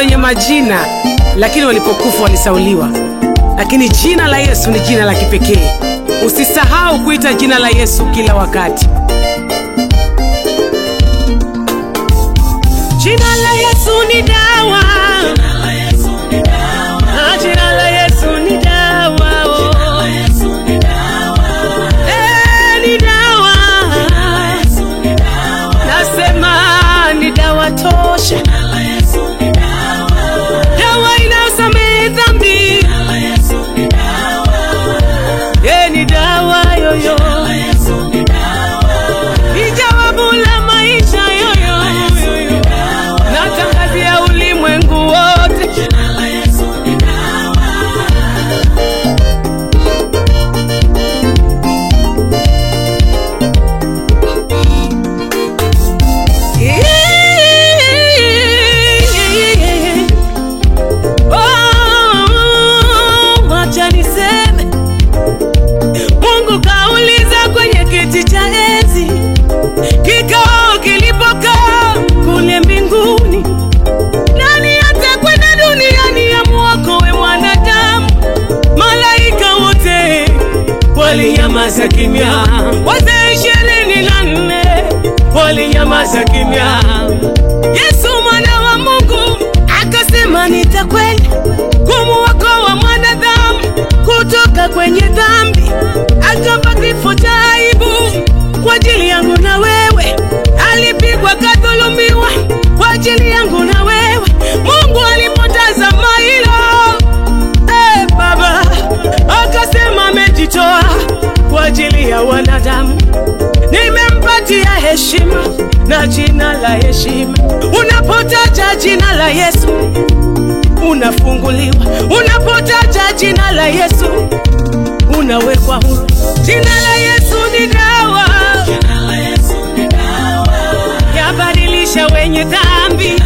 wenye majina, lakini walipokufa walisauliwa. Lakini jina la Yesu ni jina la kipekee. Usisahau kuita jina la Yesu kila wakati. Jina la Yesu ni dawa. Ah, Jina la Yesu ni dawa. oh. Eh, ni dawa. Nasema ni dawa tosha. Dawa inayosamehe dhambi. Eh, ni dawa yoyo. Ni jawabu la maisha yoyo. yoyo. Natangazia ulimwengu wote. Oh, wacha niseme Mungu kauliza kwenye kiti cha enzi, kikao kilipokaa kule mbinguni, nani atakwenda duniani amwokoe mwanadamu? Malaika wote walinyamaza kimya, wazee ishirini na nne walinyamaza kimya. Yesu mwana wa Mungu akasema, nitakwenda kumuokoa mwanadamu kutoka kwenye dhambi, akafa kifo cha aibu kwa ajili yangu na wewe, alipigwa kadhulumiwa kwa ajili yangu na wewe. Mungu alipotazama hilo Eh, Baba akasema amejitoa kwa ajili ya wanadamu, nimempatia heshima na jina la heshima. Unapotaja jina la Yesu unafunguliwa, unapotaja jina la Yesu unawekwa huru. Jina la Yesu ni dawa, yabadilisha wenye dhambi,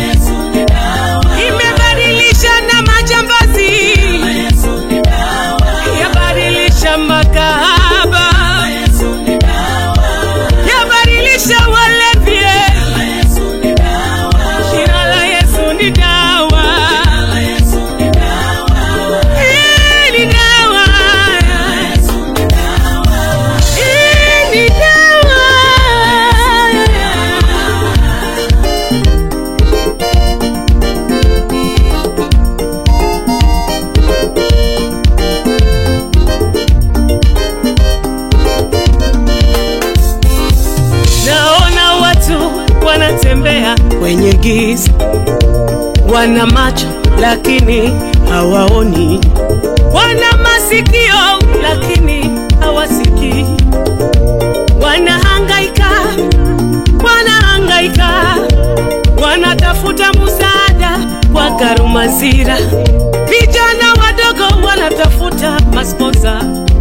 imebadilisha na majambazi yabadilisha makahaba, yabadilisha walevi. Jina la Yesu ni dawa, Hii ni dawa, Hii ni dawa. Naona watu wanatembea kwenye giza, wana macho lakini hawaoni, wana masikio lakini hawasikii, wanahangaika, wanahangaika, wanatafuta msaada kwa Karumazira, vijana wadogo wanatafuta masponsa